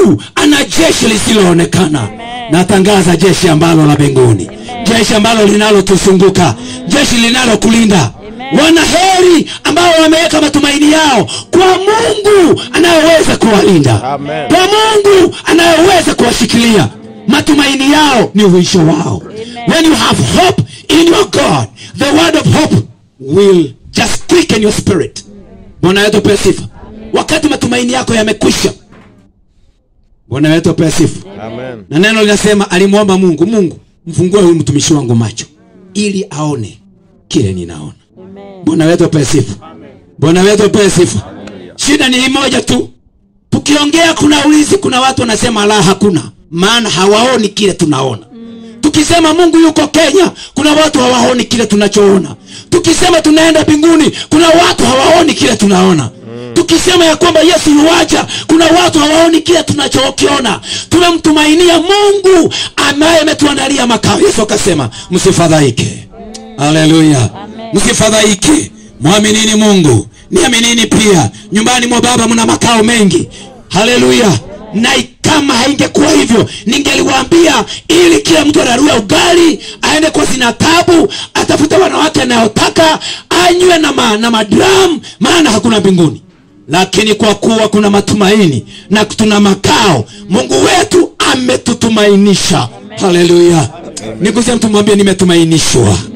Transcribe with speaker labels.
Speaker 1: mungu ana jeshi lisiloonekana natangaza jeshi ambalo la mbinguni jeshi ambalo linalotuzunguka jeshi linalokulinda wanaheri ambao wameweka matumaini yao kwa mungu anayeweza kuwalinda
Speaker 2: Amen.
Speaker 1: kwa mungu anayeweza kuwashikilia matumaini yao ni uisho wao when you have hope in your god the word of hope will just quicken your spirit bwana wetu apewe sifa wakati matumaini yako yamekwisha bwana wetu apewe sifa
Speaker 2: Amen.
Speaker 1: na neno linasema alimwomba mungu mungu mfungue huyu mtumishi wangu macho ili aone kile ninaona bwana wetu apewe sifa bwana wetu apewe sifa shida ni hii moja tu tukiongea kuna wizi kuna watu wanasema la hakuna maana hawaoni kile tunaona tukisema mungu yuko kenya kuna watu hawaoni kile tunachoona tukisema tunaenda mbinguni kuna watu hawaoni kile tunaona tukisema ya kwamba yesu yuwaja kuna watu hawaoni kile tunachokiona tumemtumainia mungu ambaye ametuandalia makao yesu akasema msifadhaike haleluya msifadhaike mwaminini mungu niaminini pia nyumbani mwa baba mna makao mengi haleluya na kama haingekuwa hivyo ningeliwaambia ili kila mtu ararue ugali aende kwa zina tabu atafute wanawake anayotaka anywe na, ma, na madram maana hakuna mbinguni lakini kwa kuwa kuna matumaini na tuna makao mungu wetu ametutumainisha haleluya nikusia mtu mwambie nimetumainishwa